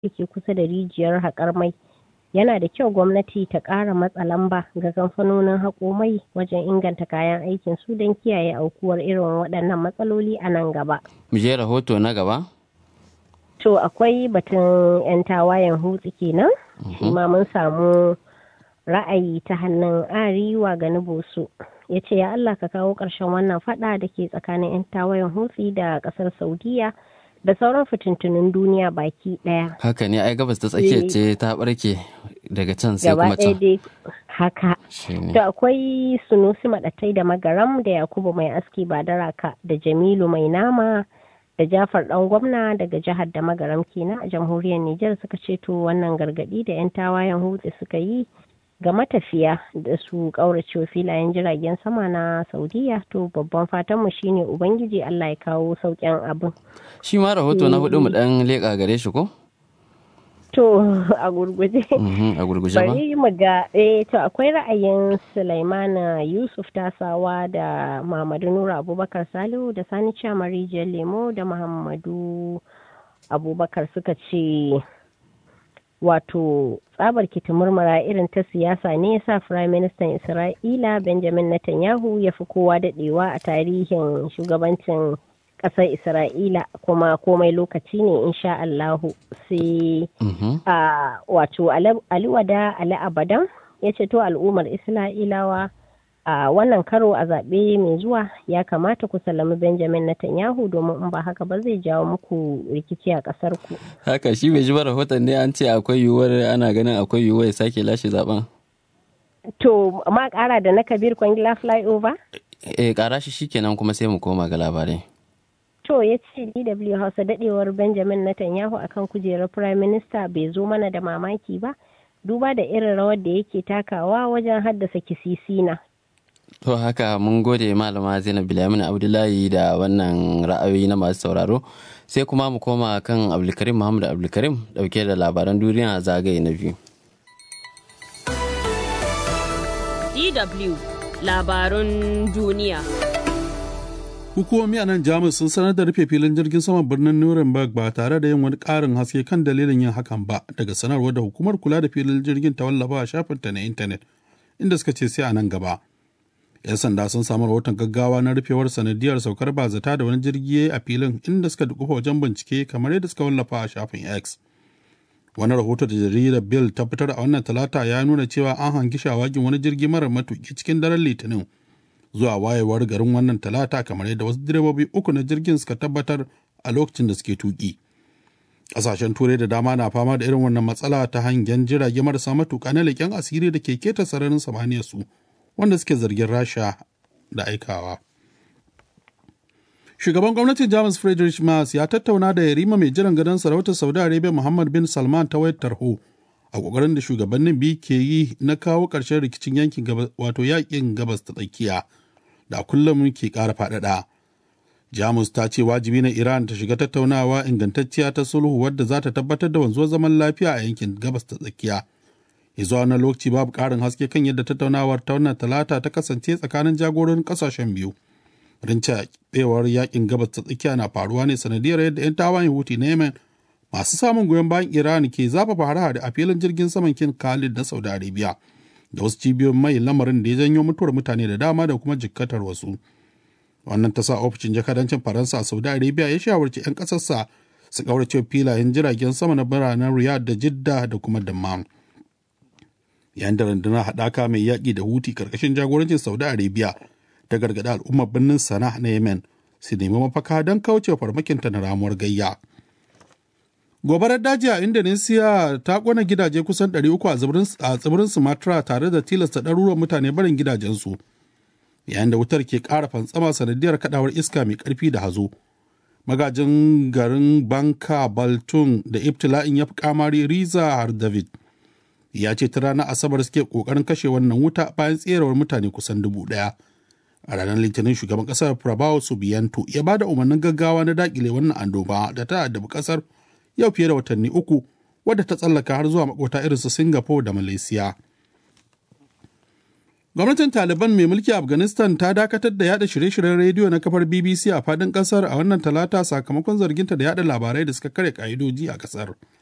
da ke kusa da rijiyar haƙar mai yana da kyau gwamnati ta ƙara matsa lamba ga kamfanonin haƙo mai wajen inganta kayan aikin su don kiyaye aukuwar irin waɗannan matsaloli a nan gaba. Mu je rahoto na gaba? To akwai batun 'yan tawayen hutsi kenan, shi ma mun samu ra'ayi ta hannun ariwa ga nubusu ya ce ya Allah ka kawo ƙarshen wannan fada da ke tsakanin 'yan tawayen hutsi da ƙasar saudiya da sauran fitintunin duniya baki ɗaya. Haka ne ai gabas ta tsakiya ce ta barke daga can sai kuma can. dai haka. To akwai sunusi maɗatai da magaram da yakubu mai aski ba daraka da jamilu mai nama da jafar ɗan gwamna daga jihar da magaram kenan a jamhuriyar Nijar suka ce to wannan gargaɗi da 'yan tawayen hutsi suka yi ga matafiya da su ƙaurace filayen jiragen sama na saudiya to babban fatanmu shine ubangiji allah ya kawo sauƙin abin shi ma rahoto na hudu mu dan leƙa gare shi ko to a gurguje a gurguje ba bari mu ga eh to akwai ra'ayin sulaimana yusuf tasawa da mamadu nura abubakar salihu da sani rijiyar lemo da muhammadu abubakar suka ce wato tsabar murmura irin ta siyasa ne ya sa firayim ministan isra'ila benjamin netanyahu ya fi kowa dadewa a tarihin shugabancin kasar isra'ila kuma komai lokaci ne insha allahu sai a wato aliwada ali abadan ya ce to al'ummar isra'ilawa a wannan karo a zaɓe mai zuwa ya kamata ku salami benjamin netanyahu domin in ba haka ba zai jawo muku rikici a ƙasar ku haka shi bai ji ba rahoton ne an ce akwai yiwuwar ana ganin akwai yiwuwar ya sake lashe zaben to ma ƙara da na kabir kwangila flyover eh ƙara shi shikenan kuma sai mu koma ga labarai to ya ce dw hausa dadewar benjamin netanyahu akan kujerar prime minister bai zo mana da mamaki ba duba da irin rawar da yake takawa wajen haddasa kisisina To haka mun gode malama Zainab Bilamin Abdullahi da wannan ra'ayoyi na masu sauraro sai kuma mu koma kan Abdulkarim Muhammad Abdulkarim dauke da labaran duniya zagaye na biyu. DW labarun duniya. Hukumomi a nan Jamus sun sanar da rufe filin jirgin saman birnin Nuremberg ba tare da yin wani ƙarin haske kan dalilin yin hakan ba daga sanarwar da hukumar kula da filin jirgin ta wallafa a shafinta na intanet inda suka ce sai a nan gaba. 'yan sanda sun samu rahoton gaggawa na rufewar sanadiyar saukar bazata da wani jirgi a filin inda suka dukufa wajen bincike kamar yadda suka wallafa a shafin x wani rahoto da jaridar bill ta fitar a wannan talata ya nuna cewa an hangi shawagin wani jirgi marar matuki cikin daren litinin zuwa wayewar garin wannan talata kamar yadda wasu direbobi uku na jirgin suka tabbatar a lokacin da suke tuki ƙasashen turai da dama na fama da irin wannan matsala ta hangen jirage marasa matuka na leƙen asiri da ke keta sararin samaniyar su wanda suke zargin rasha da aikawa shugaban gwamnatin jamus friedrich Merz ya tattauna da yarima mai jiran gadon sarautar saudi arabia muhammad bin salman ta wayar tarho a kokarin da shugabannin biyu ke yi na kawo ƙarshen rikicin yankin wato yakin gabas ta tsakiya da kullum ke ƙara faɗaɗa jamus ta ce wajibi na iran ta shiga tattaunawa ingantacciya ta sulhu wadda za ta tabbatar da wanzuwar zaman lafiya a yankin gabas ta tsakiya zuwa wani lokaci babu ƙarin haske kan yadda tattaunawar ta wannan talata ta kasance tsakanin jagororin ƙasashen biyu rinca tsewar yakin gabas ta tsakiya na faruwa ne sanadiyar yadda 'yan tawayen huti na yemen masu samun goyon bayan iran ke zafafa hare-hare a filin jirgin saman kin khalid na saudi arabia da wasu cibiyoyin mai lamarin da ya janyo mutuwar mutane da dama da kuma jikkatar wasu wannan ta sa ofishin jakadancin faransa a saudi arabia ya shawarci 'yan ƙasarsa su ƙaurace filayen jiragen sama na biranen riyadh da jidda da kuma dammam yayin da rundunar haɗaka mai yaƙi da huti ƙarƙashin jagorancin saudi arabia ta gargaɗi al'ummar birnin sana na yemen su nemi mafaka don kauce farmakinta na ramuwar gayya gobarar daji a indonesia ta ƙona gidaje kusan 300 a tsibirin sumatra tare da tilasta ɗaruruwan mutane barin gidajensu yayin da wutar ke ƙara fantsama sanadiyar kaɗawar iska mai ƙarfi da hazo magajin garin banka baltun da ibtila'in ya fi kamari riza har david ya ce ta ranar asabar suke kokarin kashe wannan wuta bayan tserewar mutane kusan dubu daya a ranar litinin shugaban kasar prabowo subiyanto ya ba da umarnin gaggawa na dakile wannan annoba da ta addabi kasar yau fiye da watanni uku wadda ta tsallaka har zuwa makota irinsu singapore da malaysia gwamnatin taliban mai mulki afghanistan ta dakatar da yada shirye-shiryen rediyo na kafar bbc a fadin kasar a wannan talata sakamakon zarginta da yada labarai da suka kare ka'idoji a kasar